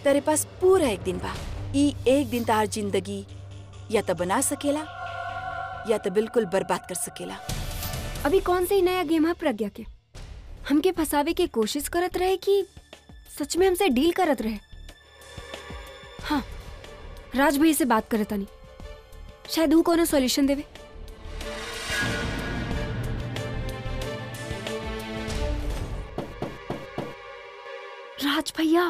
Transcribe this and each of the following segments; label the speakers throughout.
Speaker 1: तेरे पास पूरा एक दिन बा ई एक दिन तार जिंदगी या तो बना सकेला या तो बिल्कुल बर्बाद कर सकेला
Speaker 2: अभी कौन सा ही नया गेम है प्रज्ञा के हमके फंसावे की कोशिश करत रहे कि सच में हमसे डील करत रहे हाँ राज भैया से बात करत तानी शायद वो कोनो सॉल्यूशन देवे राज भैया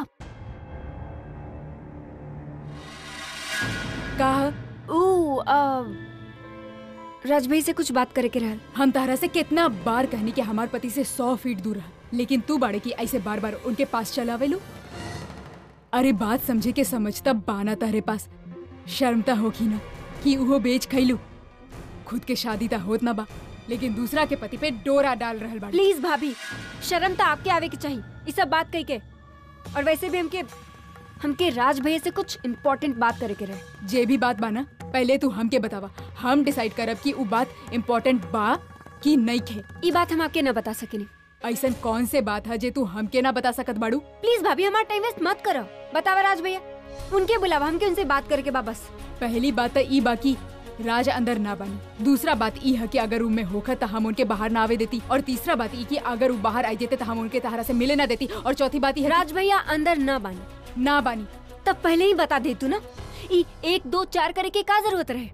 Speaker 3: का
Speaker 2: ओ आ, राज भैया से कुछ बात करे के रहल
Speaker 3: हम तारा से कितना बार कहनी कि हमार पति से सौ फीट दूर रहा लेकिन तू बाड़े की ऐसे बार बार उनके पास चलावेलू अरे बात समझे के समझता बाना तारे पास शर्मता होगी ना कि उहो बेच खैलू खुद के शादी ता होत ना बा लेकिन दूसरा के पति पे डोरा डाल रहल बाड़ी
Speaker 2: प्लीज भाभी शर्म तो आपके आवे की चाहिए ये सब बात कही के और वैसे भी हमके हमके राज भैया से कुछ इम्पोर्टेंट बात करे के रहे
Speaker 3: जे भी बात बा ना पहले तू हमके बतावा हम डिसाइड करब कि उ बात इम्पोर्टेंट बा कि नहीं खे
Speaker 2: ये बात हम आपके न बता सकेनी
Speaker 3: ऐसन कौन से बात है जे तू हमके ना बता सकत बाड़ू
Speaker 2: प्लीज भाभी हमारा टाइम वेस्ट मत करो बतावा राज भैया उनके बुलावा हमके उनसे बात करके बा बस
Speaker 3: पहली बात तो ई बाकी राज अंदर ना बनी दूसरा बात ई है कि अगर रूम में होखत तो हम उनके बाहर ना आवे देती और तीसरा बात ई कि अगर वो बाहर आई जेते तो हम उनके तहरा से मिले ना देती और चौथी बात ई है
Speaker 2: राज भैया अंदर न बानी
Speaker 3: कि ना बानी
Speaker 2: तब पहले ही बता दे तू ना ई एक दो चार करे के का जरूरत रहे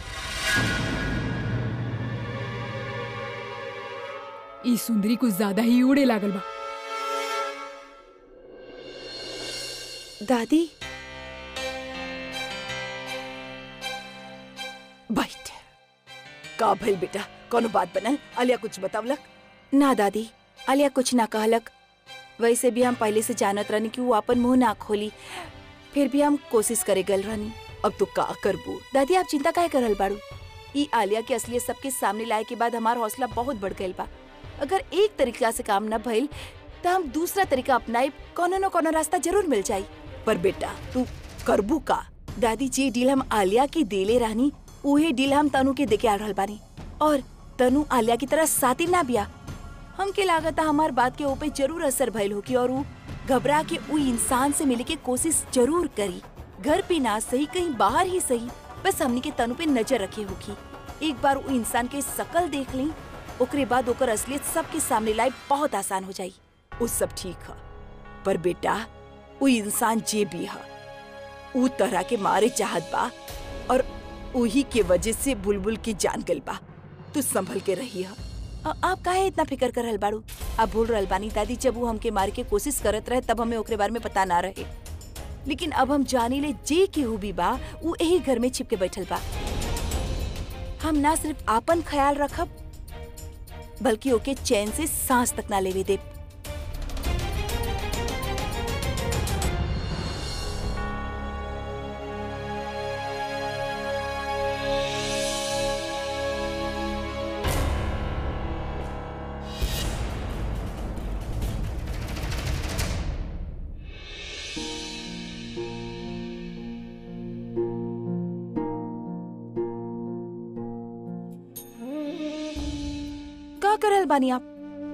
Speaker 3: ई सुंदरी कुछ ज्यादा ही उड़े लागल बा
Speaker 1: दादी बैठ का भइल बेटा कोनो बात बनल अलिया कुछ बतावलक ना दादी अलिया कुछ ना कहलक वैसे भी हम पहले से जानत रहनी कि वो अपन मुंह ना खोली फिर भी हम कोशिश करे गल रहनी अब तो का करबू दादी आप चिंता काहे करल बाड़ू ई आलिया के असलियत सबके सामने लाए के बाद हमार हौसला बहुत बढ़ गइल बा अगर एक तरीका से काम न भइल तो हम दूसरा तरीका अपनाई कोनो न कोनो रास्ता जरूर मिल जाई पर बेटा तू करबू का दादी जी डील हम आलिया की देले रहनी उहे डील हम तनु के देके आ रहल बानी और तनु आलिया की तरह साथी ना बिया हमके लागता हमार बात के ऊपर जरूर असर भइल होगी और ऊ घबरा के ऊ इंसान से मिले के कोशिश जरूर करी घर पे ना सही कहीं बाहर ही सही बस हमनी के तनु पे नजर रखे होगी एक बार ऊ इंसान के शकल देख ली ओकरे बाद ओकर असलियत सबके सामने लाई बहुत आसान हो जाई ऊ सब ठीक है पर बेटा ऊ इंसान जे भी है ऊ तरह के मारे चाहत बा और उही के वजह से बुलबुल की जान गल बा तू संभल के रही है अ- आप काहे इतना फिक्र कर रहल बाड़ू आप भूल रहल बानी दादी जब वो हमके मारे के कोशिश करत रहे तब हमें ओकरे बारे में पता ना रहे लेकिन अब हम जानी ले जे केहू भी बा वो यही घर में छिपके बैठल बा हम ना सिर्फ आपन ख्याल रखब बल्कि ओके चैन से सांस तक ना लेवे देब का करल बानी आप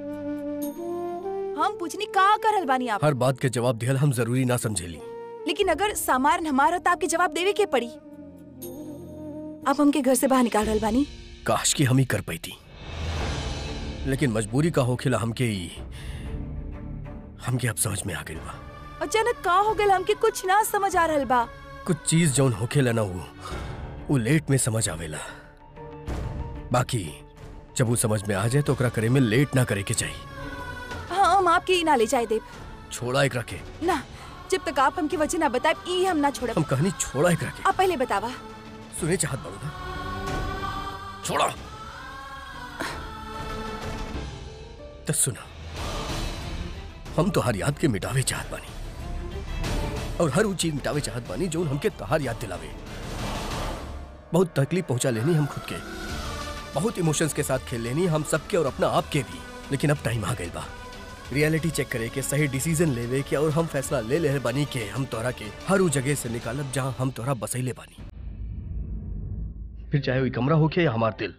Speaker 1: हम पूछनी का करल बानी आप
Speaker 4: हर बात के जवाब दिहल हम जरूरी ना समझेली
Speaker 1: लेकिन अगर सामान हमारा तो आपके जवाब देवे के पड़ी आप हमके घर से बाहर निकाल रहल बानी
Speaker 4: काश की हम ही कर पाई थी लेकिन मजबूरी का होखेला हमके ही हमके अब समझ में आ गई बा
Speaker 1: अचानक का हो गल हमके कुछ ना समझ आ रहल बा
Speaker 4: कुछ चीज जौन होखेला ना वो वो लेट में समझ आवेला बाकी जब वो समझ में आ जाए तो ओकरा करे में लेट ना करे के चाहिए
Speaker 1: हाँ हम आपके ही ना ले जाए देव
Speaker 4: छोड़ा एक रखे
Speaker 1: ना जब तक आप हमकी वजह ना बताए ई हम ना छोड़ब
Speaker 4: हम कहानी छोड़ा एक रखे
Speaker 1: आप पहले बतावा
Speaker 4: सुने चाहत बाड़ू ना छोड़ा तो सुना हम तो हर याद के मिटावे चाहत बानी और हर वो चीज मिटावे चाहत बानी जो हमके तहार याद दिलावे बहुत तकलीफ पहुंचा लेनी हम खुद के बहुत इमोशंस के साथ खेल लेनी हम सबके और अपना आप के भी लेकिन अब टाइम आ गई बा रियलिटी चेक करे के सही डिसीजन लेवे के और हम फैसला ले ले बानी के हम तोरा के हर वो जगह से निकालब जहां हम तोरा बसैले बानी फिर चाहे वो कमरा होके या हमार दिल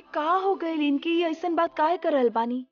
Speaker 1: ये का हो गए इनकी ये ऐसन बात काहे करल बानी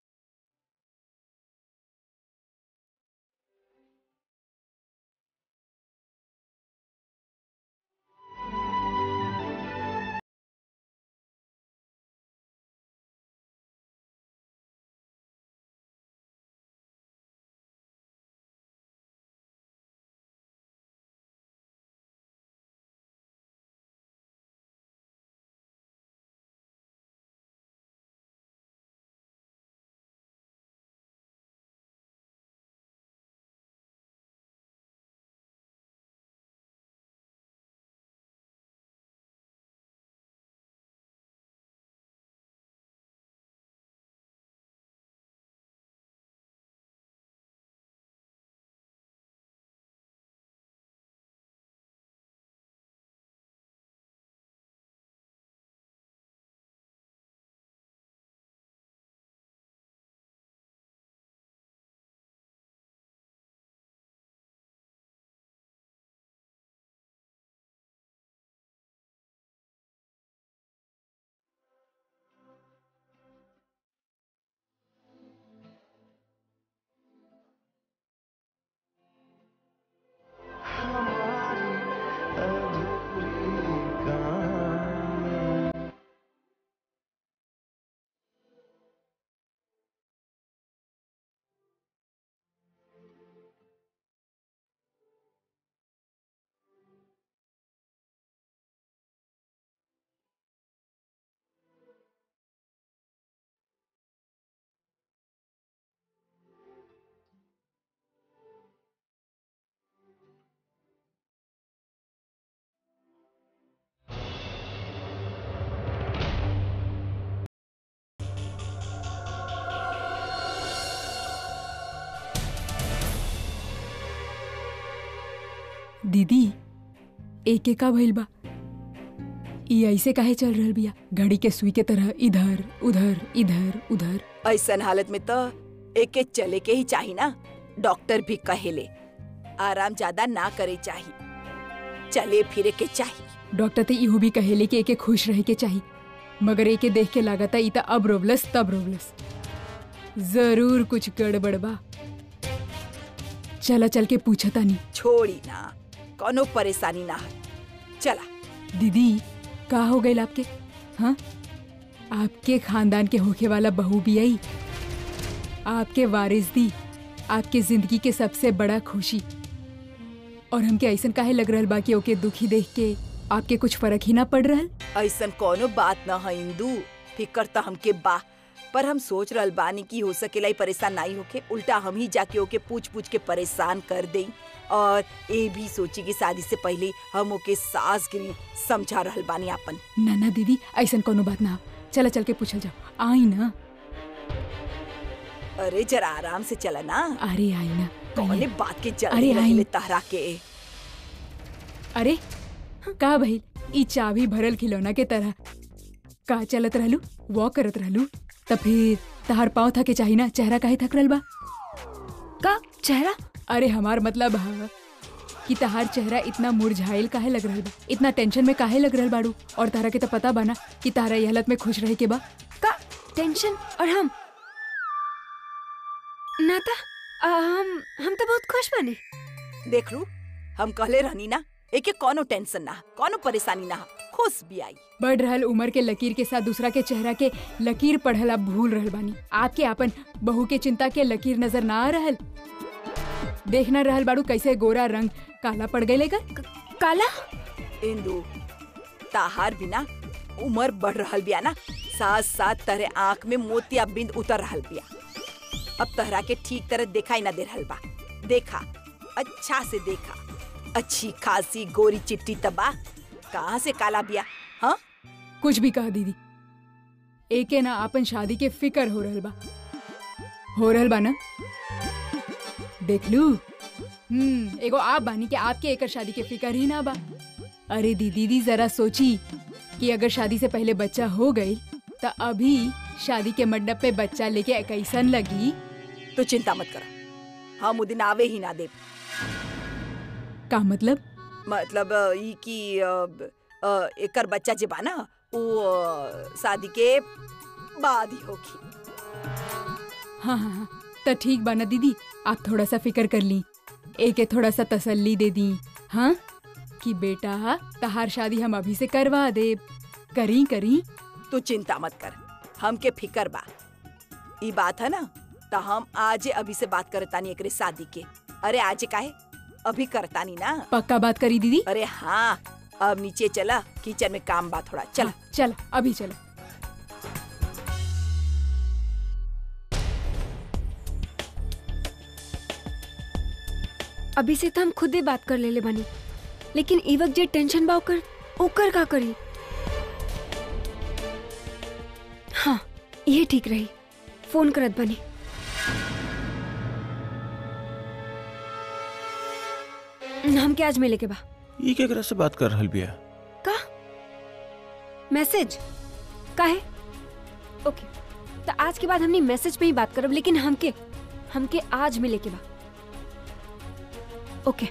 Speaker 3: दीदी एके का भइल बा ई ऐसे काहे चल रहल बिया घड़ी के सुई के तरह इधर उधर इधर उधर
Speaker 1: ऐसन हालत में तो एके चले के ही चाही ना डॉक्टर भी कहेले आराम ज्यादा ना करे चाही चले फिरे के चाही
Speaker 3: डॉक्टर ते इहो भी कहेले कि एके खुश रहे के चाही मगर एके देख के लागता ई त अब रोवलस तब रोवलस जरूर कुछ गड़बड़ बा चला चल के पूछता नहीं
Speaker 1: छोड़ी ना कोनो परेशानी ना है चला
Speaker 3: दीदी का हो गई आपके हाँ आपके खानदान के होखे वाला बहू भी आई आपके वारिस दी आपके जिंदगी के सबसे बड़ा खुशी और हमके ऐसन काहे लग रहल बा कि ओके दुखी देख के आपके कुछ फर्क ही ना पड़ रहल
Speaker 1: ऐसन कोनो बात न है इंदू फिकर तो हमके बा पर हम सोच रहल बानी कि हो सकेला ई परेशान नहीं होके उल्टा हम ही जाके ओके पूछ पूछ के परेशान कर दें और ये भी सोची कि शादी से पहले हम ओके सास गिरी समझा रहल बानी आपन
Speaker 3: ना ना दीदी ऐसन कोनो बात ना चला चल के पूछल जाओ आई ना
Speaker 1: अरे जरा आराम से चला ना
Speaker 3: अरे आई ना
Speaker 1: कौने
Speaker 3: आइए।
Speaker 1: बात के
Speaker 3: अरे
Speaker 1: जल्दी
Speaker 3: आई।
Speaker 1: रहले तहरा के
Speaker 3: अरे का भइल ई चाबी भरल खिलौना के तरह का चलत रहलू वॉक करत रहलू त फिर तहार पाँव थके चाही ना चेहरा काहे थक रहल बा
Speaker 2: का चेहरा
Speaker 3: अरे हमार मतलब हा कि तहार चेहरा इतना मुरझाइल काहे लग रहल बा इतना टेंशन में काहे लग रहल बाड़ू और तारा के तो पता बा ना कि तारा ये हालत में खुश रहे के बा
Speaker 2: का टेंशन और हम नाता आ, हम हम तो बहुत खुश बने
Speaker 1: देख लू हम कहले रहनी ना एके कोनो टेंशन ना कोनो परेशानी ना खुश भी आई
Speaker 3: बढ़ रहल उम्र के लकीर के साथ दूसरा के चेहरा के लकीर पढ़ल आप भूल रहल बानी आपके आपन बहू के चिंता के लकीर नजर ना आ रहल देखना रहल बाड़ू कैसे गोरा रंग काला पड़ गए का
Speaker 2: काला
Speaker 1: इंदू ताहार बिना उम्र बढ़ रहल बिया ना साथ साथ तहरे आँख में मोतिया बिंद उतर रहल बिया अब तहरा के ठीक तरह दिखाई ना दे रहल बा देखा अच्छा से देखा अच्छी खासी गोरी चिट्टी तबा कहाँ से काला बिया हाँ
Speaker 3: कुछ भी कहा दीदी एके ना आपन शादी के फिकर हो रहल बा हो रहल बा ना देख लू हम्म एगो आप बानी कि आपके एकर शादी के फिकर ही ना बा अरे दी दीदी जरा सोची कि अगर शादी से पहले बच्चा हो गई तो अभी शादी के मंडप पे बच्चा लेके कैसन लगी
Speaker 1: तो चिंता मत कर हम उ दिन आवे ही ना दे
Speaker 3: का मतलब
Speaker 1: मतलब अ, ई की अ, अ, एकर बच्चा जे बा ना वो अ, शादी के बाद ही होगी
Speaker 3: हाँ हाँ हाँ तो ठीक बा ना दीदी आप थोड़ा सा फिक्र कर ली एके थोड़ा सा तसल्ली दे दी हाँ कि बेटा तहार शादी हम अभी से करवा दे करी करी
Speaker 1: तू चिंता मत कर हमके फिकर बा ई बात है ना तो हम आज अभी से बात करतानी एकरे शादी के अरे आज काहे अभी करतानी ना
Speaker 3: पक्का बात करी दीदी
Speaker 1: अरे हाँ अब नीचे चला किचन में काम बा थोड़ा चल
Speaker 3: हाँ, चल अभी चल
Speaker 2: अभी से तो हम खुद ही बात कर लेले बानी लेकिन ई वक्त जे टेंशन बा ओकर ओकर का करी हाँ ये ठीक रही फोन करत बनी हमके आज मिले के बा
Speaker 5: ई केकरा से बात कर रहल बिया
Speaker 2: का मैसेज का है ओके तो आज के बाद हमने मैसेज पे ही बात करब लेकिन हमके हमके आज मिले के बा ओके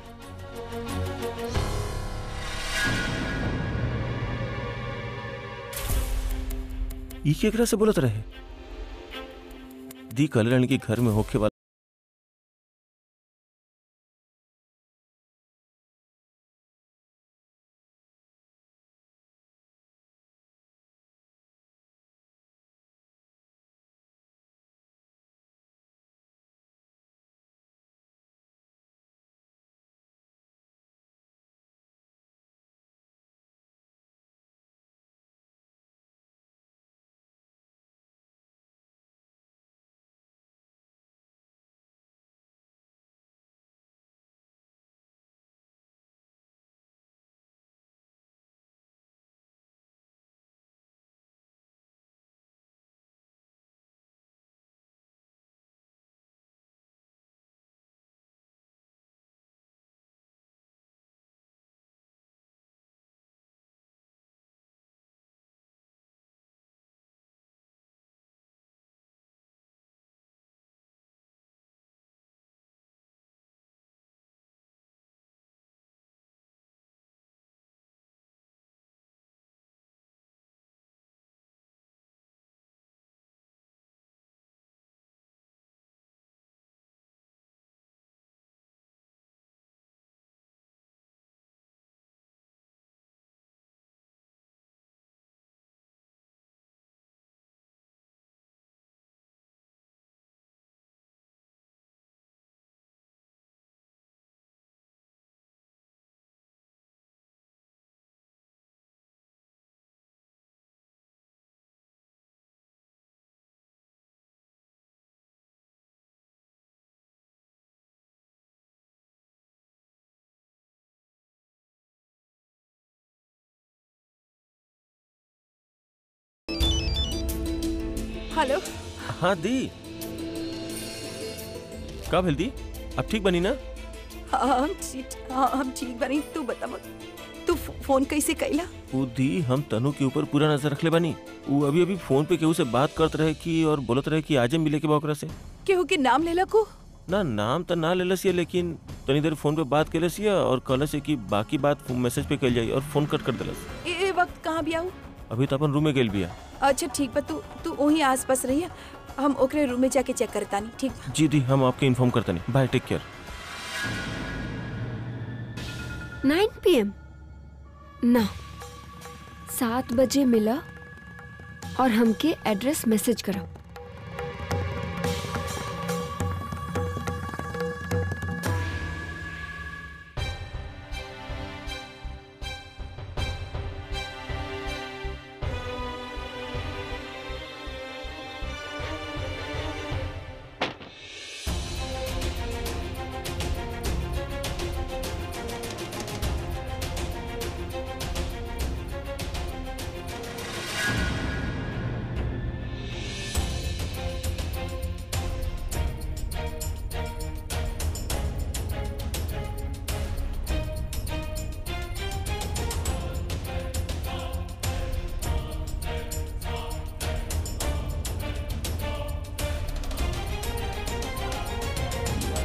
Speaker 5: ई केकरा से बोलत रहे दी कल्याण के घर में होके वाला
Speaker 1: हेलो
Speaker 5: हाँ दी का भेल दी अब ठीक बनी ना
Speaker 1: हाँ हम ठीक हाँ हम ठीक बनी तू बता तू फो- फोन कैसे कैला
Speaker 5: उ दी हम तनु के ऊपर पूरा नजर रखले बानी उ अभी अभी फोन पे केहू से बात करत रहे कि और बोलत रहे कि आजे मिले के बा ओकरा से
Speaker 1: केहू के नाम लेला को
Speaker 5: ना नाम तो ना लेलस ये लेकिन तनी देर फोन पे बात केलस ये और कहलस ये कि बाकी बात मैसेज पे कल जाई और फोन कट कर देलस
Speaker 1: ए, ए वक्त कहाँ भी आऊ
Speaker 5: अभी तो अपन रूम में गेल बिया
Speaker 1: अच्छा ठीक बा तू तू वहीं आसपास रहिया हम ओकरे रूम में जाके चेक करतानी ठीक बा
Speaker 5: जी दी हम आपके इन्फॉर्म करते नहीं bye take care
Speaker 2: nine PM ना सात बजे मिला और हमके एड्रेस मैसेज करो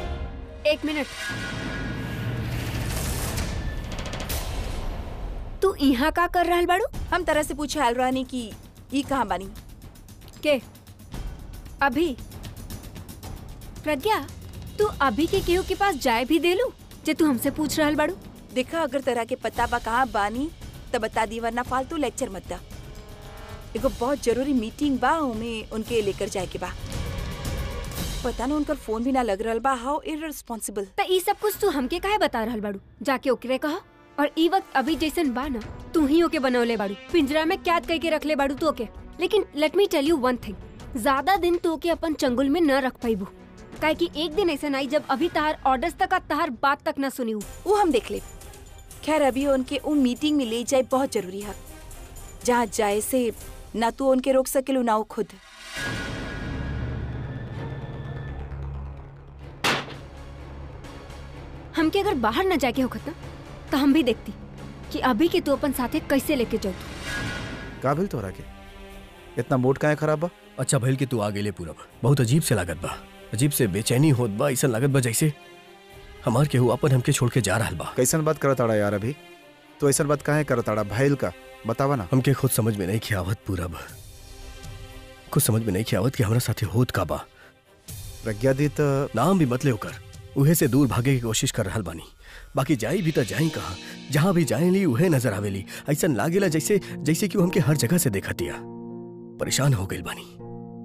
Speaker 2: एक मिनट तू तू यहाँ का कर रहल बाड़ू
Speaker 1: हम तरह से पूछे आल रहनी कि ई कहाँ बानी
Speaker 2: के अभी प्रज्ञा तू अभी के केहू के पास जाए भी देलू जे तू हमसे पूछ रहल बाड़ू
Speaker 1: देखा अगर तरह के पता बा कहाँ बानी तो बता दी वरना फालतू लेक्चर मत दा एगो बहुत जरूरी मीटिंग बा उमे उनके लेकर जाए के बा पता ना उनकर फोन भी ना लग रहल बा हाउ इररिस्पांसिबल
Speaker 2: त ई सब कुछ तू हमके काहे बता रहल बाड़ू जाके ओकरे कहा और ई वक्त अभी जैसन बा ना तू ही ओके बनौले बाड़ू पिंजरा में कैद करके रख ले बाड़ू तू ओके लेकिन let me tell you one thing ज्यादा दिन तू ओके अपन चंगुल में न रख पाइबू काहे कि एक दिन ऐसा आई जब अभी तहार ऑर्डर्स तक आ तहार बात तक ना सुनी
Speaker 1: वो हम देख ले खैर अभी उनके उन मीटिंग में ले जाए बहुत जरूरी है जहाँ जाए से ना तू उनके रोक सकेलू ना वो खुद
Speaker 2: हमके अगर बाहर न जाके होखत ना तो हम भी देखती कि अभी के तू अपन साथे कैसे लेके जाऊ
Speaker 6: का भेल तोहरा के इतना मूड काहे खराब बा
Speaker 4: अच्छा भइल कि तू आ गेले पूरब बहुत अजीब से लागत बा अजीब से बेचैनी होत बा ऐसा लागत बा जैसे हमार केहू अपन हमके छोड़ के जा रहल बा
Speaker 6: कैसन बात करत आड़ा यार अभी तो ऐसन बात काहे करत आड़ा भैल का बतावा ना
Speaker 4: हमके खुद समझ में नहीं खियावत पूरब कुछ समझ में नहीं खियावत कि हमारा साथी होत का बा
Speaker 6: प्रज्ञा दी तो
Speaker 4: नाम भी मत ले ओकर उहे से दूर भागे की कोशिश कर रहल बानी बाकी जाई भी तो जाई कहाँ जहाँ भी जाए ली उहे नजर आवेली ऐसा लागेला जैसे जैसे कि वो हमके हर जगह से देखा दिया परेशान हो गइल बानी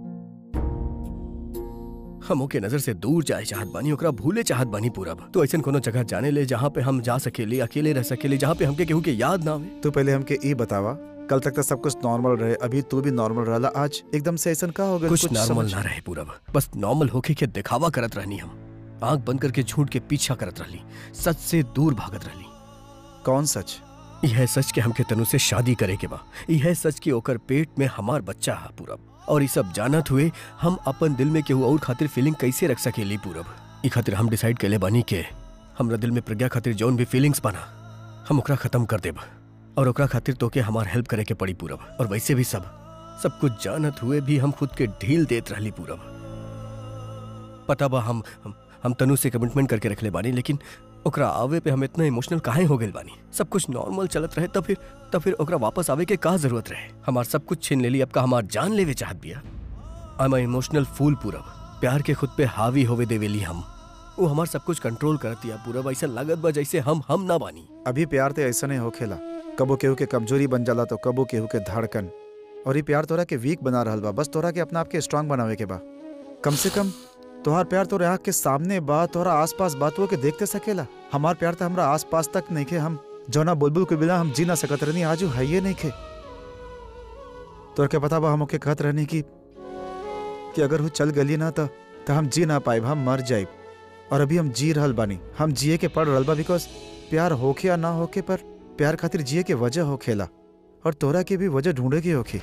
Speaker 4: हम ओके नजर से दूर जाए चाहत बानी ओकरा भूले चाहत बानी पूरब तो ऐसा कोनो जगह जाने ले जहाँ पे हम जा सकेले अकेले रह सकेले जहाँ पे हमके केहू के याद ना आवे
Speaker 6: तू पहले हमके ई बतावा कल तक तो सब कुछ नॉर्मल रहे अभी तू भी नॉर्मल रहला आज एकदम से ऐसा का हो गया
Speaker 4: कुछ नॉर्मल
Speaker 6: समझ-
Speaker 4: ना रहे पूरब बस नॉर्मल होके के दिखावा करत रहनी हम आंख बंद करके झूठ के पीछा करत रहली सच से दूर भागत रहली
Speaker 6: कौन सच
Speaker 4: यह सच के हमके तनु से शादी करे के बा यह सच के ओकर पेट में हमार बच्चा है पूरब और ये सब जानत हुए हम अपन दिल में केहू और खातिर फीलिंग कैसे रख सकेली पूरब ई खातिर हम डिसाइड केले बानी के हमरा दिल में प्रज्ञा खातिर जौन भी फीलिंग्स बना हम ओकरा खत्म कर देब और ओकरा खातिर तोके हमार हेल्प करे के पड़ी पूरब और वैसे भी सब सब कुछ जानत हुए भी हम खुद के ढील देत रहली पूरब पता बा हम हम, हम तनु से कमिटमेंट करके रखले बानी लेकिन ओकरा आवे पे हम इतना इमोशनल काहे हो गइल बानी सब कुछ नॉर्मल चलत रहे तब फिर तब फिर ओकरा वापस आवे के का जरूरत रहे हमार सब कुछ छीन लेली अब का हमार जान लेवे चाहत बिया आई एम इमोशनल फूल पूरब प्यार के खुद पे हावी होवे देवेली हम वो हमार सब कुछ कंट्रोल कर दिया पूरब ऐसा लागत बा जैसे हम हम ना बानी
Speaker 6: अभी प्यार तो ऐसा नहीं होखेला कबो केहू के कमजोरी बन जाला तो कबो केहू के धड़कन और ये प्यार तोरा के वीक बना रहल बा बस तोरा के अपना आप के स्ट्रांग बनावे के बा कम से कम तोहार प्यार तोरे आँख के सामने बा तोहरा आसपास बातों के देखते सकेला हमार प्यार तो हमरा आसपास तक नहीं खे हम जौना बुलबुल के बिना हम जी ना सकत रहनी आजू है नहीं खे तोरा के पता बा हम ओके कहत रहनी कि कि अगर वो चल गली ना तो तो हम जी ना पाइब हम मर जाइब और अभी हम जी रहल बानी हम जिए के पड़ रहल बा बिकॉज प्यार होखे या ना होखे पर प्यार खातिर जिए के वजह होखेला और तोरा के भी वजह ढूंढे के होखी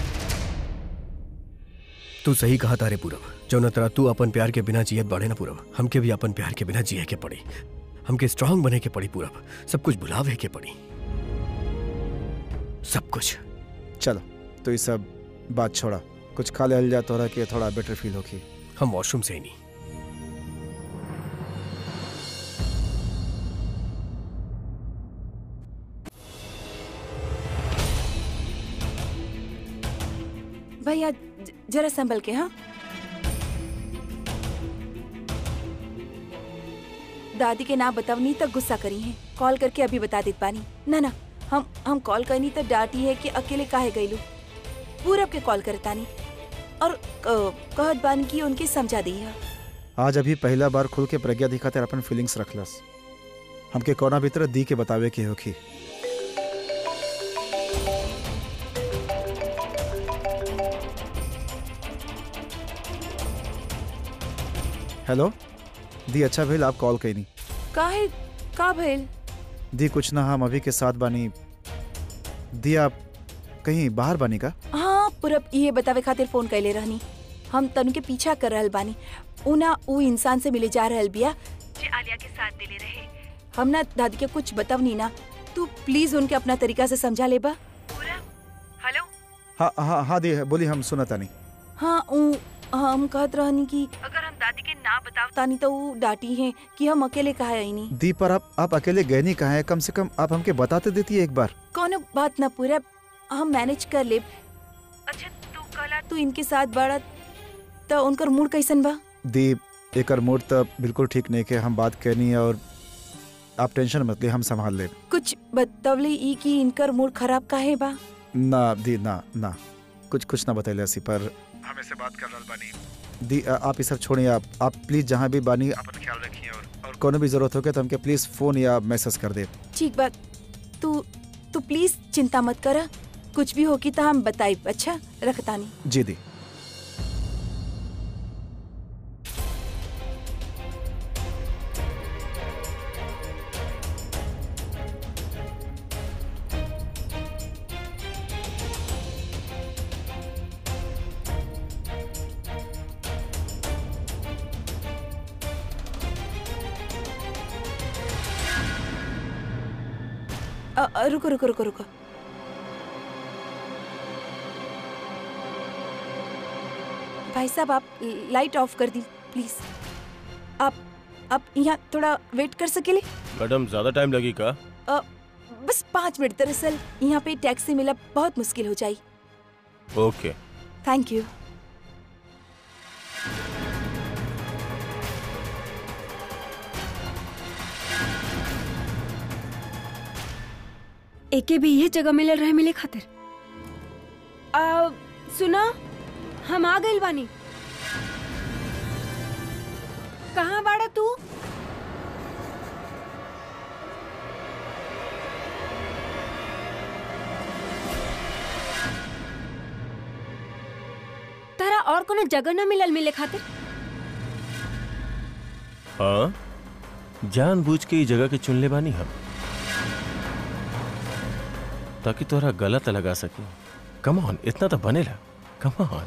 Speaker 4: तू सही कहा तारे पूरब जो न तरह तू अपन प्यार के बिना जियत बाड़े ना पूरब हमके भी अपन प्यार के बिना जिए के पड़ी हमके स्ट्रांग बने के पड़ी पूरब सब कुछ भुलावे के पड़ी सब कुछ
Speaker 6: चलो तो ये सब बात छोड़ा कुछ खा ले जा तोरा के थोड़ा बेटर फील होखी
Speaker 4: हम वॉशरूम से ही नहीं
Speaker 1: भैया ज- जरा संभल के हाँ दादी के ना बतावनी तक गुस्सा करी है कॉल करके अभी बता देत पानी ना ना हम हम कॉल करनी तो डांटी है कि अकेले काहे गईलू पूरब के कॉल करतानी और अ, कहत बानी कि उनके समझा दी है
Speaker 6: आज अभी पहला बार खुल के प्रज्ञा दिखाते अपन फीलिंग्स रखलस हमके कोना भीतर दी के बतावे के होखी हेलो दी अच्छा भेल आप कॉल कैनी
Speaker 1: काहे का भइल
Speaker 6: दी कुछ ना हम अभी के साथ बानी दी आप कहीं बाहर बानी का
Speaker 1: हाँ पूरब ये बतावे खातिर फोन कैले रहनी हम तनु के पीछा कर रहल बानी उना उ इंसान से मिले जा रहल बिया जे आलिया के साथ दिले रहे हम ना दादी के कुछ बतावनी ना तू प्लीज उनके अपना तरीका से समझा लेबा हेलो
Speaker 6: हाँ हाँ हाँ दी बोली हम सुनता नहीं
Speaker 1: हाँ उ हम कहत रहनी कि अगर हम दादी के ना बतावतानी तो उ डांटी है कि हम अकेले कहा आईनी
Speaker 6: दी पर आप आप अकेले गए नहीं कहा है कम से कम आप हमके बताते देती है एक बार
Speaker 1: कौनो बात ना पूरा हम मैनेज कर ले अच्छा तू कला तू इनके साथ बड़ा तो उनकर मूड कैसन बा
Speaker 6: दीप एकर मूड तो बिल्कुल ठीक नहीं के हम बात करनी है और आप टेंशन मत ले हम संभाल ले
Speaker 1: कुछ बतवले ई कि इनकर मूड खराब काहे बा
Speaker 6: ना दी ना ना कुछ कुछ ना बतैले ऐसी पर हम ऐसे बात कर रहा बानी दी आ- आप ये सब छोड़िए आप आप प्लीज जहाँ भी बानी अपन ख्याल रखिए और और कोनो भी जरूरत हो तो हमके प्लीज फोन या मैसेज कर दे
Speaker 1: ठीक बा तू तू प्लीज चिंता मत कर कुछ भी होगी तो हम बताई अच्छा रखतानी
Speaker 6: जी दी
Speaker 1: अ, अ, रुको रुको रुको रुको भाई साहब आप लाइट ऑफ कर दी प्लीज आप आप यहाँ थोड़ा वेट कर सकेले
Speaker 5: मैडम ज्यादा टाइम लगी का
Speaker 1: अ, बस पाँच मिनट दरअसल यहाँ पे टैक्सी मिला बहुत मुश्किल हो जाई
Speaker 5: ओके
Speaker 1: थैंक यू
Speaker 2: एके भी ये जगह मिलल रहे मिले खातिर आ, सुना हम आ गइल बानी कहाँ बाड़ा तू तारा और कोनो जगह ना मिलल मिले खातिर
Speaker 5: हाँ जानबूझ के ई जगह के चुन ले बानी हम ताकि तोहरा गलत लगा सके कम ऑन इतना तो बनेला कम ऑन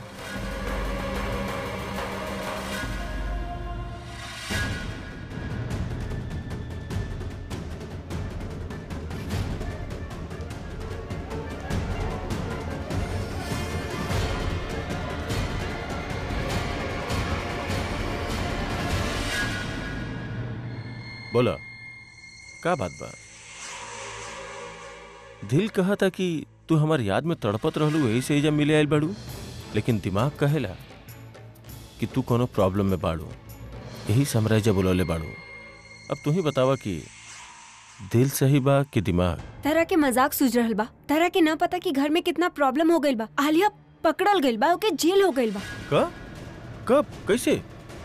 Speaker 5: बोला का बात बा दिल कहा था कि तू हमार याद में तड़पत रहलू यही से ही जब मिले आयल बाड़ू लेकिन दिमाग कहेला कि तू कोनो प्रॉब्लम में बाड़ू यही समराय जब बुलौले बाड़ू अब तू ही बतावा कि दिल सही बा कि दिमाग
Speaker 2: तारा के मजाक सूझ रहल बा तारा के ना पता कि घर में कितना प्रॉब्लम हो गइल बा आलिया पकड़ल गइल बा ओके जेल हो गइल बा
Speaker 5: का कब कैसे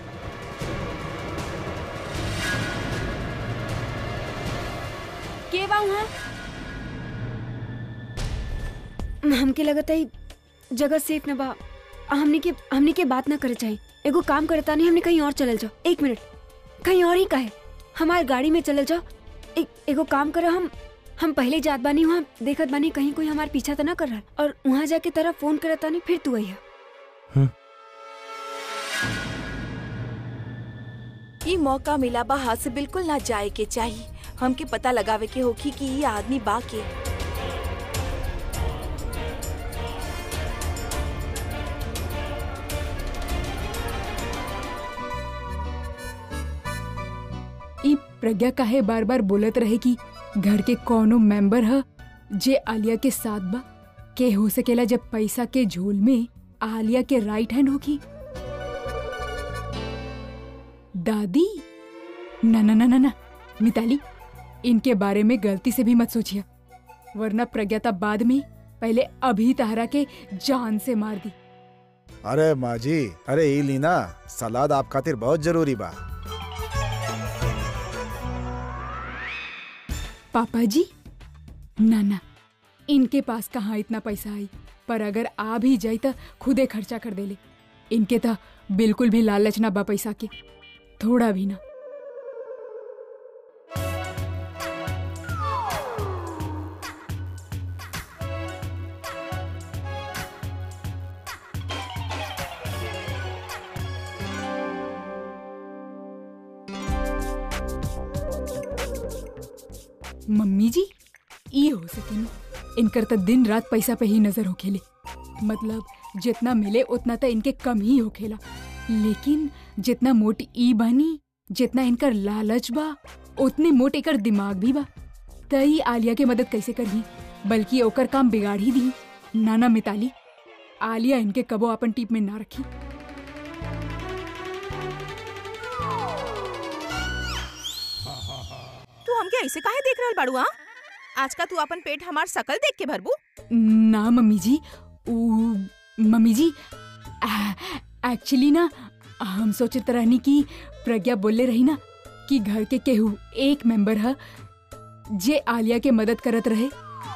Speaker 2: के बा वहाँ हमके लगता है जगह सेफ न बा हमने के हमने के बात ना करे चाहिए एगो काम करता नहीं हमने कहीं और चलल जाओ एक मिनट कहीं और ही कहे हमारे गाड़ी में चलल जाओ एक एगो काम करो हम हम पहले जात बानी वहाँ देखत बानी कहीं कोई हमारे पीछा तो ना कर रहा और वहाँ जाके तरह फोन करता नहीं फिर तू अइहा
Speaker 1: ई मौका मिला बा हाथ से बिल्कुल ना जाए के चाहिए हमके पता लगावे के होखी कि ये आदमी बा के
Speaker 3: ई प्रज्ञा काहे बार बार बोलत रहे कि घर के कौनो मेंबर ह जे आलिया के साथ बा के हो सकेला जब पैसा के झोल में आलिया के राइट हैंड होगी दादी ना ना ना ना ना मिताली इनके बारे में गलती से भी मत सोचिए वरना प्रज्ञा तब बाद में पहले अभी तहरा के जान से मार दी
Speaker 6: अरे माँ जी अरे ई लीना सलाद आप खातिर बहुत जरूरी बा
Speaker 3: पापा जी ना ना इनके पास कहाँ इतना पैसा आई पर अगर आ भी जाई तो खुदे खर्चा कर देले इनके तो बिल्कुल भी लालच ना बा पैसा के थोड़ा भी ना मम्मी जी ई हो सके न इनकर तो दिन रात पैसा पे ही नजर होखेले मतलब जितना मिले उतना तो इनके कम ही होखेला लेकिन जितना मोट ई बनी जितना इनकर लालच बा उतने मोट एकर दिमाग भी बा तई आलिया के मदद कैसे करही बल्कि ओकर काम बिगाड़ ही दी नाना मिताली आलिया इनके कबो अपन टीप में ना रखी
Speaker 7: तू हमके ऐसे काहे देख रहल बाड़ू हाँ आज का तू अपन पेट हमार सकल देख के भरबू
Speaker 3: ना मम्मी जी ऊ मम्मी जी एक्चुअली ना हम सोचत रहनी कि प्रज्ञा बोले रही ना कि घर के केहू एक मेंबर है जे आलिया के मदद करत रहे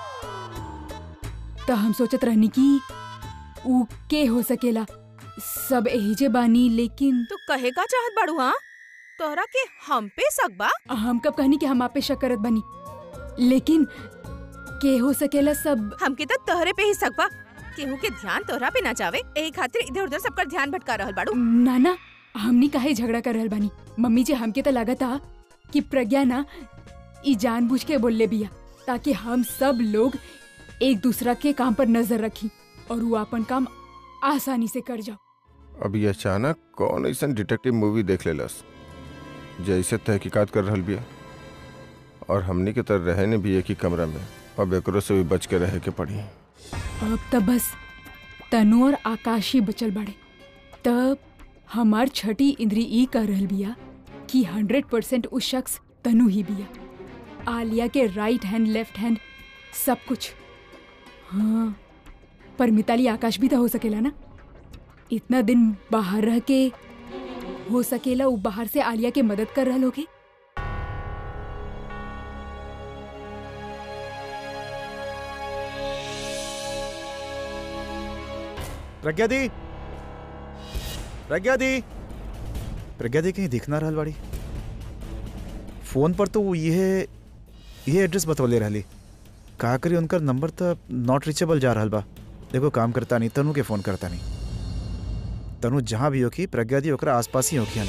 Speaker 3: तो हम सोचत रहनी कि ऊ के हो सकेला सब यही जे बानी लेकिन
Speaker 7: तू कहे का चाहत बाड़ू हाँ तोहरा के हम पे शक बा
Speaker 3: हम कब कहनी कि हम आप पे शक करत बनी लेकिन के हो सकेला सब
Speaker 7: हमके तो तोहरे पे ही शक बा केहू के ध्यान तोहरा पे ना जावे एही खातिर इधर उधर सबका ध्यान भटका रहल बाड़ू
Speaker 3: नाना हमनी काहे झगड़ा कर रहल बानी मम्मी जी हमके तो लगता कि प्रज्ञा ना ई जानबूझ के बोलले बिया ताकि हम सब लोग एक दूसरा के काम पर नजर रखी और वो अपन काम आसानी से कर जाओ
Speaker 8: अभी अचानक कौन ऐसा डिटेक्टिव मूवी देख लेलस जैसे तहकीकात कर रहल बिया और हमनी के तरह रहे ने भी एक ही कमरा में अब एकरो से भी बच के रहे के पड़ी
Speaker 3: अब तब बस तनु और आकाश ही बचल बाड़े तब हमार छठी इंद्री ई कर रहल बिया कि हंड्रेड परसेंट उस शख्स तनु ही बिया आलिया के राइट हैंड लेफ्ट हैंड सब कुछ हाँ पर मिताली आकाश भी तो हो सकेला ना इतना दिन बाहर रह के हो सकेला वो बाहर से आलिया के मदद कर रहल होगे
Speaker 6: प्रज्ञा दी प्रज्ञा दी प्रज्ञा दी कहीं दिख ना रहल बाड़ी फोन पर तो वो ये ये एड्रेस बतौले रहली का करी उनका नंबर तो नॉट रीचेबल जा रहल बा देखो काम करता नहीं तनु के फोन करता नहीं तनु जहाँ भी होखी प्रज्ञा दी ओकरा आसपास ही होखी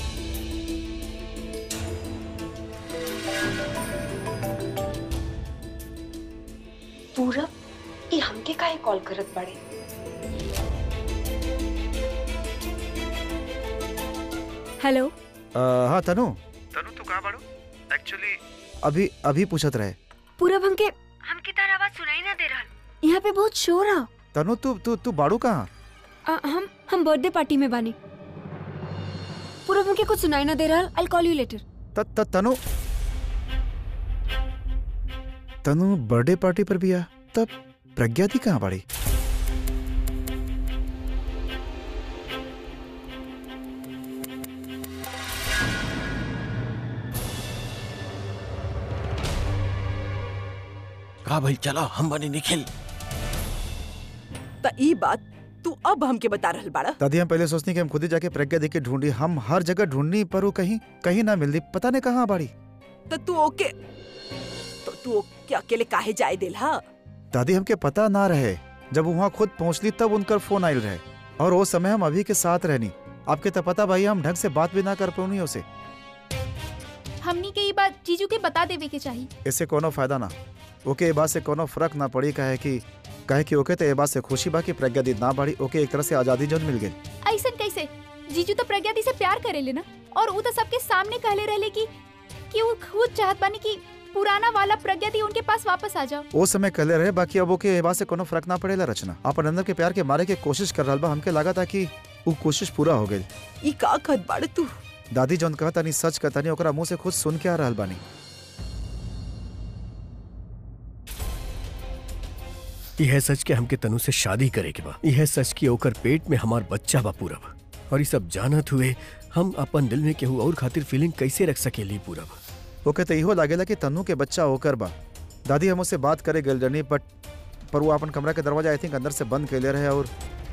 Speaker 2: पूरब ये हमके काहे कॉल करत बाड़े
Speaker 3: हेलो
Speaker 6: आ, हाँ तनु तनु तू कहाँ बाड़ू एक्चुअली अभी अभी पूछत रहे
Speaker 2: पूरब हमके हमके तार आवाज सुनाई ना दे रहल यहाँ पे बहुत शोर है
Speaker 6: तनु तू तू तू बाड़ू कहाँ
Speaker 2: आ, हम हम बर्थडे पार्टी में बानी पूरब हमके कुछ सुनाई ना दे रहल आई कॉल यू लेटर
Speaker 6: त, त, तनु तनु बर्थडे पार्टी पर भी आ तब प्रज्ञा थी कहाँ बाड़ी
Speaker 5: का भाई चला हम बने निखिल
Speaker 1: त ई बात तू अब हमके बता रहल बाड़ा
Speaker 6: दादी हम पहले सोचनी कि हम खुद ही जाके प्रज्ञा देख के ढूंढी हम हर जगह ढूंढनी पर वो कहीं कहीं ना मिलती पता नहीं कहाँ बाड़ी
Speaker 1: तो तू ओके तो तू ओके अकेले काहे जाए दिल हा
Speaker 6: दादी हमके पता ना रहे जब वहाँ खुद पहुँचली तब उनका फोन आयल रहे और वो समय हम अभी के साथ रहनी आपके तो पता भाई हम ढंग से बात भी ना कर पौनी उसे
Speaker 9: हमनी के ये बात जीजू के बता देवे के चाहिए
Speaker 6: इससे कोनो फायदा ना ओके ये बात से कोनो फर्क ना पड़ी कहे कि कहे कि ओके तो ये बात से खुशी बा कि प्रज्ञा दी ना बाड़ी ओके एक तरह से आजादी जन मिल गई
Speaker 9: ऐसा कैसे जीजू तो प्रज्ञा दी से प्यार करेले ना और वो तो सबके सामने कहले रहले कि कि वो खुद चाहत बानी कि पुराना वाला प्रज्ञा दी उनके पास वापस आ जाओ
Speaker 6: वो समय कहले रहे बाकी अब ओके ये बात से कोनो फर्क ना पड़ेला रचना अपन अंदर के प्यार के मारे के कोशिश कर रहा बा हमके लगा था कि वो कोशिश पूरा हो गई
Speaker 1: ई का खत बाड़ तू
Speaker 6: दादी जौन कहता नहीं सच कहता नहीं ओकरा मुंह से खुद सुन के आ रहल बानी
Speaker 4: यह सच के हमके तनु से शादी करे के बा यह सच की ओकर पेट में हमार बच्चा बा पूरब और ये सब जानत हुए हम अपन दिल में केहू और खातिर फीलिंग कैसे रख सकेली पूरब
Speaker 6: ओके तो इहो लागेला कि तन्नू के बच्चा होकर बा दादी हम उससे बात करे गल रनी बट पर वो अपन कमरा के दरवाजा आई थिंक अंदर से बंद कैले रहे और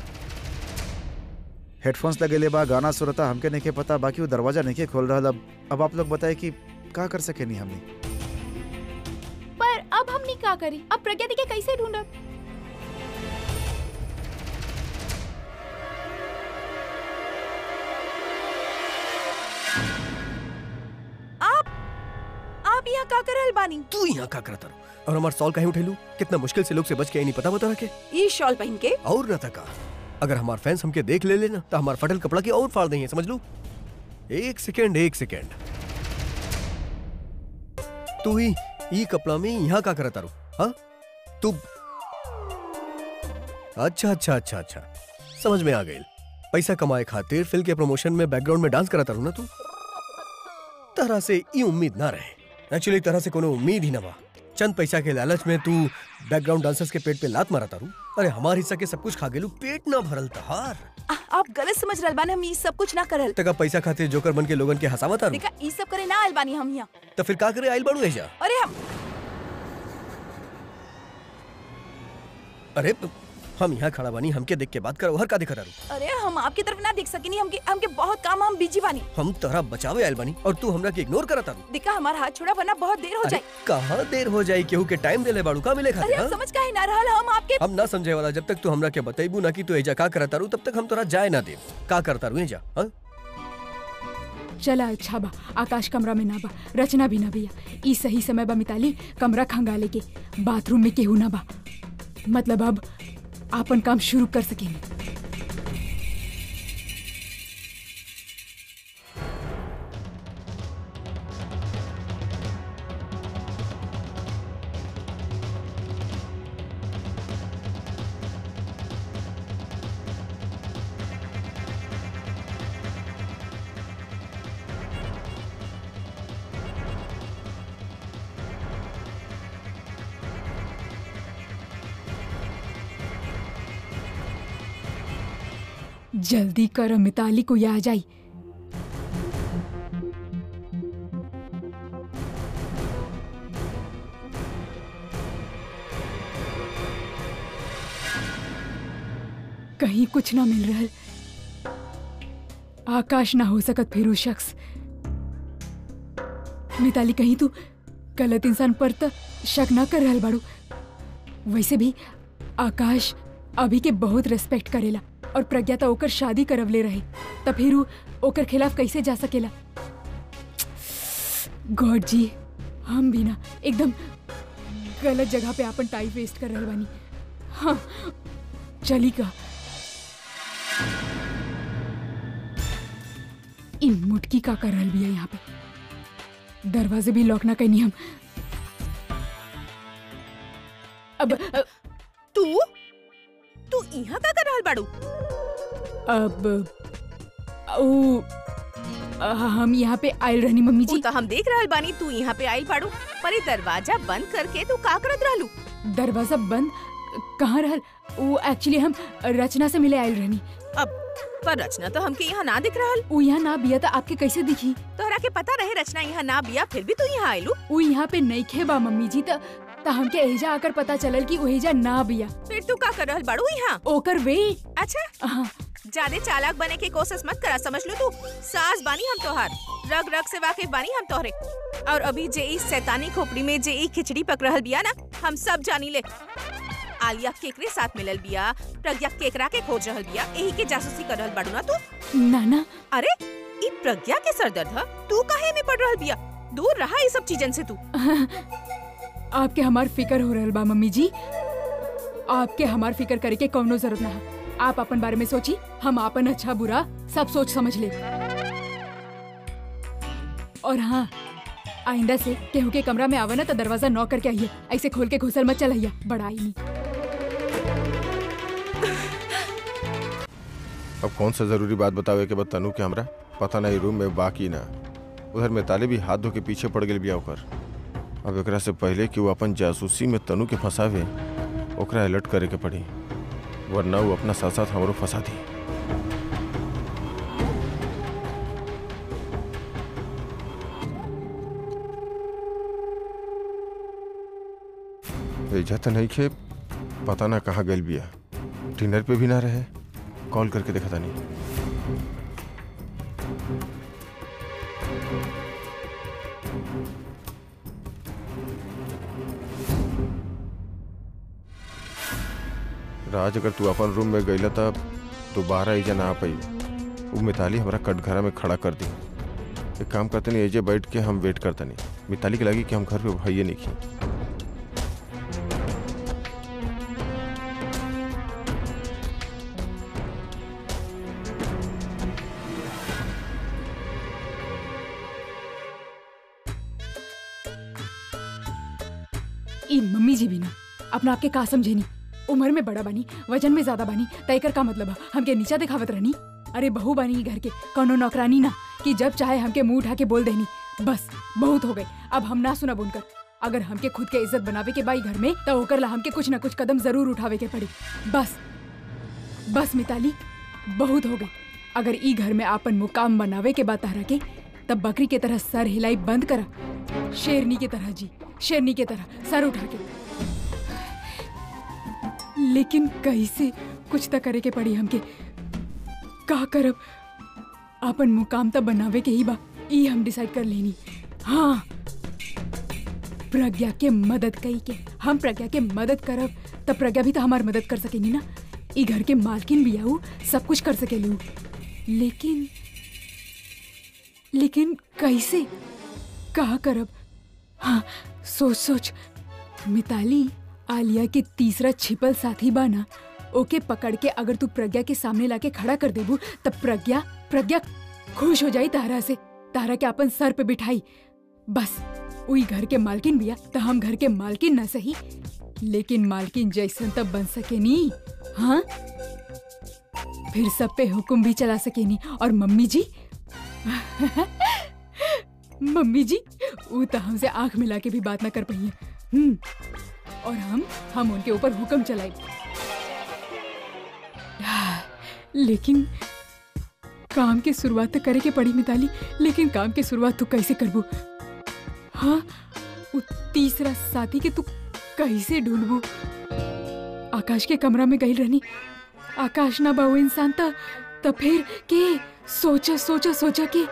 Speaker 6: हेडफोन्स लगेले बा गाना सुनता हमके नहीं के पता बाकी वो दरवाजा नहीं के खोल रहा अब अब आप लोग बताए कि का कर सके नहीं हमने
Speaker 9: पर अब हमनी का करी अब प्रज्ञा दी के कैसे ढूंढब
Speaker 1: आप आप यहाँ का कर रहल बानी
Speaker 4: तू यहाँ का करता रहो और हमार सॉल कहीं उठेलू कितना मुश्किल से लोग से बच के आई नहीं पता बता रखे
Speaker 1: ई शॉल पहन के
Speaker 4: और न तका अगर हमार फैंस हमके देख ले लेना तो हमार फटल कपड़ा की और फाड़ देंगे समझ लू एक सेकेंड एक सेकेंड तू ही ई कपड़ा में यहाँ का करता रो हाँ तू अच्छा अच्छा अच्छा अच्छा समझ में आ गई पैसा कमाए खातिर फिल्म के प्रमोशन में बैकग्राउंड में डांस कराता रहूं ना तू तरह से ई उम्मीद ना रहे एक्चुअली तरह से कोनो उम्मीद ही ना बा चंद पैसा के लालच में तू बैकग्राउंड डांसर्स के पेट पे लात मारता रू अरे हमार हिस्सा के सब कुछ खा गेलू पेट ना भरल तहार
Speaker 1: आ, आप गलत समझ रहल बानी हम ई सब कुछ ना करल
Speaker 4: तका पैसा खातिर जोकर बन के लोगन के हंसावता रू
Speaker 1: देखा ई सब करे ना आइल बानी हम यहाँ
Speaker 4: तो फिर का करे आइल बाड़ू ऐजा
Speaker 1: अरे हम
Speaker 4: अरे हम यहाँ खड़ा बानी हमके देख के बात करो हर का दिखा रू
Speaker 1: अरे हम आपकी तरफ ना देख सकिनी हमके हमके बहुत काम हम बिजी बानी
Speaker 4: हम तोहरा बचावे आइल बानी और तू हमरा के इग्नोर करता रू
Speaker 1: देखा हमारा हाथ छोड़ा वरना बहुत देर हो
Speaker 4: अरे
Speaker 1: जाए
Speaker 4: कहाँ देर हो जाई केहू के टाइम देले बाड़ू का मिले
Speaker 1: अरे
Speaker 4: खातिर
Speaker 1: आप
Speaker 4: हाँ?
Speaker 1: समझ काहे ना रहल हम आपके
Speaker 4: हम ना समझे वाला जब तक तू हमरा के बतेबू ना कि तू एजा का करता रू तब तक हम तोरा जाए ना दे का करता रू एजा हाँ?
Speaker 3: चला अच्छा बा आकाश कमरा में ना बा रचना भी ना भैया ई सही समय बा मिताली कमरा खंगाले के बाथरूम में केहू ना बा मतलब अब आपन काम शुरू कर सकेंगे जल्दी कर मिताली को आ जाई कहीं कुछ ना मिल रहा आकाश ना हो सकत फिर वो शख्स मिताली कहीं तू गलत इंसान पर त शक ना कर रहल बाड़ू वैसे भी आकाश अभी के बहुत रेस्पेक्ट करेला और प्रज्ञा तो ओकर शादी करवले रहे त फिर उ ओकर खिलाफ कैसे जा सकेला गॉड जी हम भी ना एकदम गलत जगह पे अपन टाइम वेस्ट कर रहल बानी हाँ चली का इन मुटकी का कर रहल बिया यहाँ पे दरवाजे भी लॉक ना कैनी हम अब
Speaker 7: तू तू यहाँ का कर रहल बाड़ू
Speaker 3: अब ओ अ, हम यहाँ पे आयल रहनी मम्मी
Speaker 7: ऊ
Speaker 3: जी
Speaker 7: तो हम देख रहल बानी तू यहाँ पे आइल बाड़ू पर ये दरवाजा बंद करके तू का करत रहलू
Speaker 3: दरवाजा बंद कहाँ रहल वो एक्चुअली हम रचना से मिले आयल रहनी
Speaker 7: अब पर रचना तो हमके यहाँ ना दिख रहल
Speaker 3: वो यहाँ ना बिया था आपके कैसे दिखी
Speaker 7: तोहरा के पता रहे रचना यहाँ ना बिया फिर भी तू यहाँ आइलू
Speaker 3: वो यहाँ पे नहीं खे बा मम्मी जी त त हमके एजा आकर पता चलल कि ओहेजा ना बिया
Speaker 7: फिर तू का कर रहल बाड़ू यहाँ
Speaker 3: ओकर वे
Speaker 7: अच्छा
Speaker 3: हाँ
Speaker 7: ज्यादा चालाक बने की कोशिश मत करा समझ लो तू सास बानी हम तोहार रग रग से वाकिफ बानी हम तोहरे और अभी जे इस शैतानी खोपड़ी में जे ई खिचड़ी पक रहल बिया ना हम सब जानी ले आलिया केकरे साथ मिलल बिया प्रज्ञा केकरा के खोज रहल बिया यही के जासूसी कर रहल बाड़ू ना तू
Speaker 3: ना ना
Speaker 7: अरे ई प्रज्ञा के सरदर्द ह तू काहे में पड़ रहल बिया दूर रहा ये सब चीजन से तू
Speaker 3: आपके हमार फिकर हो रहल बा मम्मी जी आपके हमार फिकर करे के कौनो जरूरत ना है आप अपन बारे में सोची हम अपन अच्छा बुरा सब सोच समझ ले और हाँ आइंदा से केहू के कमरा में आवा ना तो दरवाजा नॉक करके आइए ऐसे खोल के घुसल मत चलाइया बड़ा ही नहीं
Speaker 8: अब कौन सा जरूरी बात बतावे के बाद तनु के हमरा पता नहीं रूम में बाकी ना उधर में ताले भी हाथ धो के पीछे पड़ गेल बिया ओकर अब एकरा से पहले कि वो अपन जासूसी में तनु के फंसावे ओकरा अलर्ट करे के पड़ी वरना वो अपना साथ साथ हमरो फंसा दी भेजा तो नहीं खे पता ना कहाँ गल बिया डिनर पे भी ना रहे कॉल करके देखा था नहीं राज अगर तू अपन रूम में गईला तब दोबारा एजा ना आ पाई वो मिताली हमारा कटघरा में खड़ा कर दी एक काम करते नहीं एजे बैठ के हम वेट करते नहीं मिताली के लगी कि हम घर पे भाइये नहीं खी
Speaker 3: ई मम्मी जी भी ना अपना आपके का समझेनी उम्र में बड़ा बानी वजन में ज्यादा बानी तयकर का मतलब है हमके नीचा दिखावत रहनी अरे बहू बानी ई घर के कौनो नौकरानी ना कि जब चाहे हमके मुंह उठा के बोल देनी बस बहुत हो गए अब हम ना सुना उनकर अगर हमके खुद के इज्जत बनावे के बाई घर में तो ओकर ला हमके कुछ ना कुछ कदम जरूर उठावे के पड़ी बस बस मिताली बहुत हो गई अगर ई घर में आपन मुकाम बनावे के बाद तारा के तब बकरी के तरह सर हिलाई बंद करा शेरनी की तरह जी शेरनी की तरह सर उठा के लेकिन कैसे कुछ तो करे के पड़ी हमके का करब आपन मुकाम तो बनावे के ही बा ई हम डिसाइड कर लेनी हाँ प्रज्ञा के मदद कई के हम प्रज्ञा के मदद करब तब प्रज्ञा भी तो हमार मदद कर सकेनी ना ई घर के मालकिन भी आऊ सब कुछ कर सकेलू लेकिन लेकिन कैसे कहा करब हाँ सोच सोच मिताली आलिया के तीसरा छिपल साथी बाना ओके पकड़ के अगर तू प्रज्ञा के सामने लाके खड़ा कर देबू तब प्रज्ञा प्रज्ञा खुश हो जाई तारा से तारा के अपन सर पे बिठाई बस उई घर के मालकिन बिया तो हम घर के मालकिन न सही लेकिन मालकिन जैसन तब बन सके नी हाँ फिर सब पे हुक्म भी चला सके नी और मम्मी जी मम्मी जी वो तो हमसे आंख मिला के भी बात ना कर पाई हम्म और हम हम उनके ऊपर हुक्म चलाई लेकिन काम की शुरुआत तो करे के पड़ी मिताली लेकिन काम की शुरुआत तू कैसे करबू हाँ वो तीसरा साथी के तू कैसे ढूंढबू आकाश के कमरा में गई रहनी आकाश ना बाबू इंसान था तो फिर के सोचा सोचा सोचा के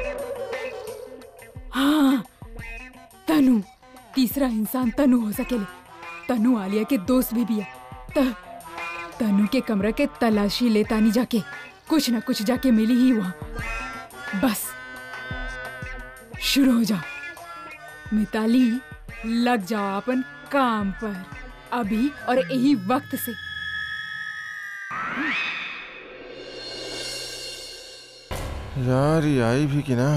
Speaker 3: हाँ तनु तीसरा इंसान तनु हो सकेले तनु आलिया के दोस्त भी बिया त तनु के कमरा के तलाशी लेता नहीं जाके कुछ ना कुछ जाके मिली ही वहां बस शुरू हो जाओ मिताली लग जाओ अपन काम पर अभी और यही वक्त से
Speaker 8: यार ये आई भी कि ना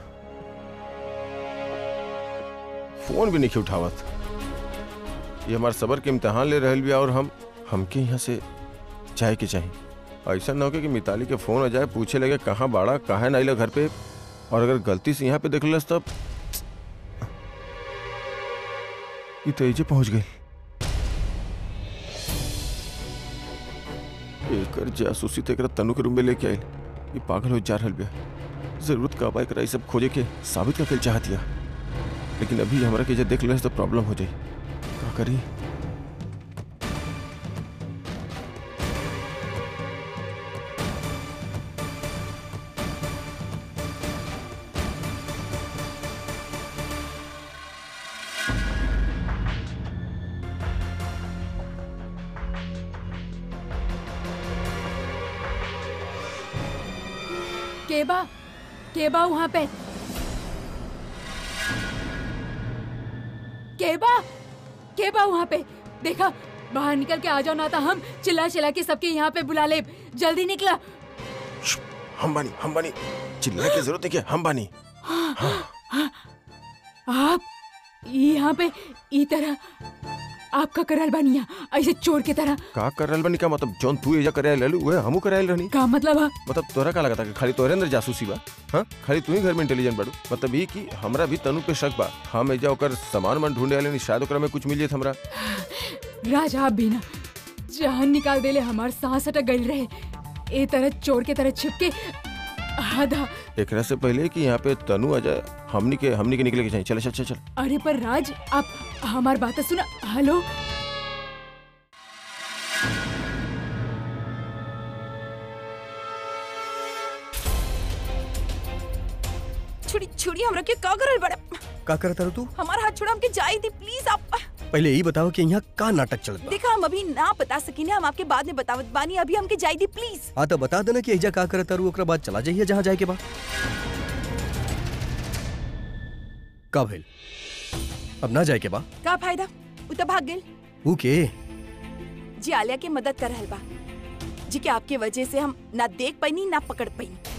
Speaker 8: फोन भी नहीं उठावत ये हमारे सबर के इम्तिहान ले रहल बिया और हम हमके यहाँ से जाए के चाहिए ऐसा ना हो कि मिताली के फोन आ जाए पूछे लगे कहाँ बाड़ा कहाँ ना घर पे और अगर गलती से यहाँ पे देख लस तब ये तो एजे पहुंच गई एकर जासूसी तो एकरा तनु के रूम में लेके आयल ये पागल हो जा रहल बिया जरूरत का बाइक रही सब खोजे के साबित कर चाहत या लेकिन अभी हमरा के जे देख ले तो प्रॉब्लम हो जाई का करी
Speaker 3: केबा केबा वहां पे केबा केबा वहां पे देखा बाहर निकल के आ जाओ ना तो हम चिल्ला चिल्ला के सबके यहाँ पे बुला ले जल्दी निकला
Speaker 8: श्श, हम बानी हम बानी चिल्लाने की जरूरत है क्या हम बानी
Speaker 3: आप यहाँ पे ई तरह आपका करल बनिया ऐसे चोर की तरह
Speaker 8: का कर रहल बानी का मतलब जौन तू एजा करे ललू वह हमू करे रहनी
Speaker 3: का मतलब है
Speaker 8: मतलब तोरा का लगता कि खाली तोरे अंदर जासूसी बा हाँ खाली तू ही घर में इंटेलिजेंट बाड़ू मतलब ये कि हमरा भी तनु पे शक बा हम एजा ओकर सामान मन ढूंढे आले शायद ओकरा में कुछ मिल जाए हमरा
Speaker 3: राजा आप भी ना जान निकाल देले हमार सांस अटक गई रहे ए तरह चोर के तरह छिपके आधा
Speaker 8: एकरा से पहले कि यहाँ पे तनु आ जाए हमनी के हमनी के निकले के चाहिए चल चल चल चल
Speaker 3: अरे पर राज आप हमार बात सुना हेलो
Speaker 1: छुड़ी छुड़ी हमरा के का करल बड़ा
Speaker 4: का करता रहो तू
Speaker 1: हमारा हाथ छोड़ा हमके जाई दी प्लीज आप
Speaker 4: पहले यही बताओ कि यहाँ का नाटक चलत बा
Speaker 1: देखा हम अभी ना बता सकीने हम आपके बाद में बतावत बानी अभी हमके जाई दी प्लीज
Speaker 4: हाँ तो बता देना कि एजा का करता रू ओकरा बाद चला जाइए जहाँ जाए के बाद का भेल अब ना जाए के बा
Speaker 1: का फायदा उ तो भाग गेल
Speaker 4: ऊ के
Speaker 1: जी आलिया के मदद कर रहल बा जी के आपके वजह से हम ना देख पैनी ना पकड़ पैनी